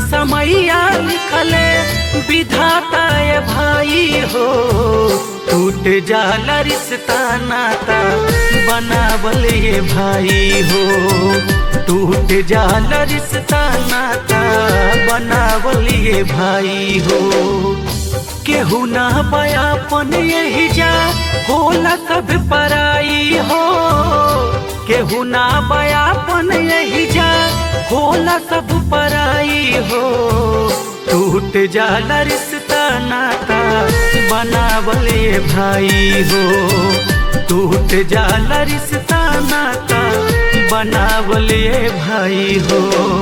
समैया लिखले विधाता ये भाई हो टूट जाला रिश्ता नाता बनावल ये भाई हो टूट जाला रिश्ता नाता बनावल ये भाई हो केहू ना बयापन यही जा होला सब पराई हो केहू ना बयापन यही जा होला सब पराई हो टूट जाला रिश्ता नाता बनावल ये भाई हो टूट जाला रिश्ता नाता बनावल ये भाई हो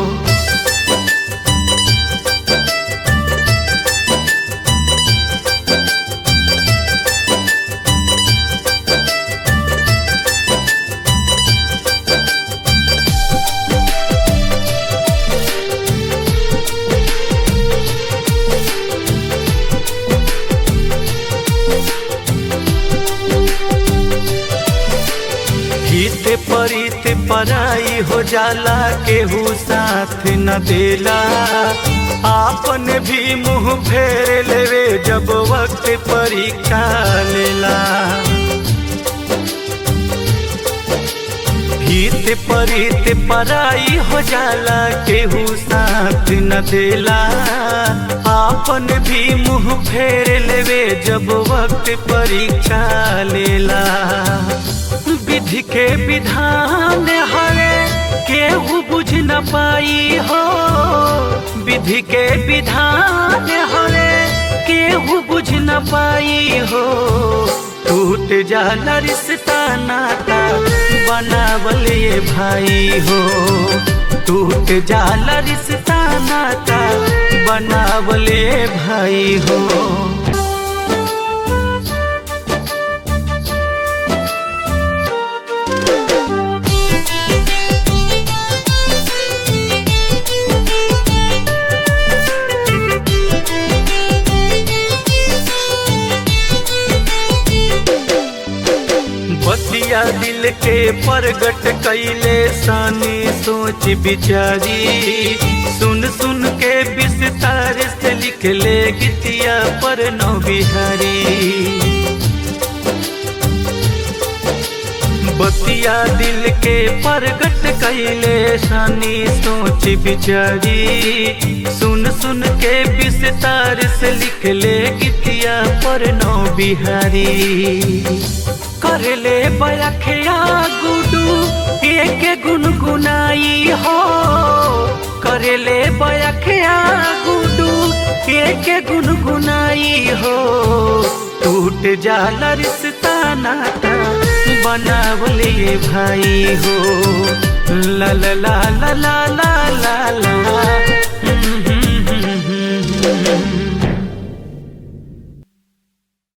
हित परित पराई हो जाला केहू साथ न देला आपन भी मुंह फेर लेवे जब वक्त परीक्षा लेला हित परित पराई हो जाला केहू साथ न देला आपन भी मुंह फेर लेवे जब वक्त परीक्षा लेला विधि के विधान हरे केहू बुझ न पाई हो विधि के विधान हरे केहू बुझ न पाई हो टूट जाला रिश्ता नाता बनावल ये भाई हो टूट जाला रिश्ता नाता बनावल ये भाई हो बतिया दिल के परगट कैले सानी सोच बिचारी सुन सुन के विस्तार से लिख ले गीतिया पर नौ बिहारी बतिया दिल के परगट कैले सानी सोच बिचारी सुन सुन के विस्तार से लिख ले गीतिया पर नौ बिहारी कर ले बयखिया गुडू एक गुनगुनाई हो कर ले बयखिया गुडू एक गुनगुनाई हो टूट जाला रिश्ता नाता बनावल ये भाई हो ला ला ला ला ला ला ला ला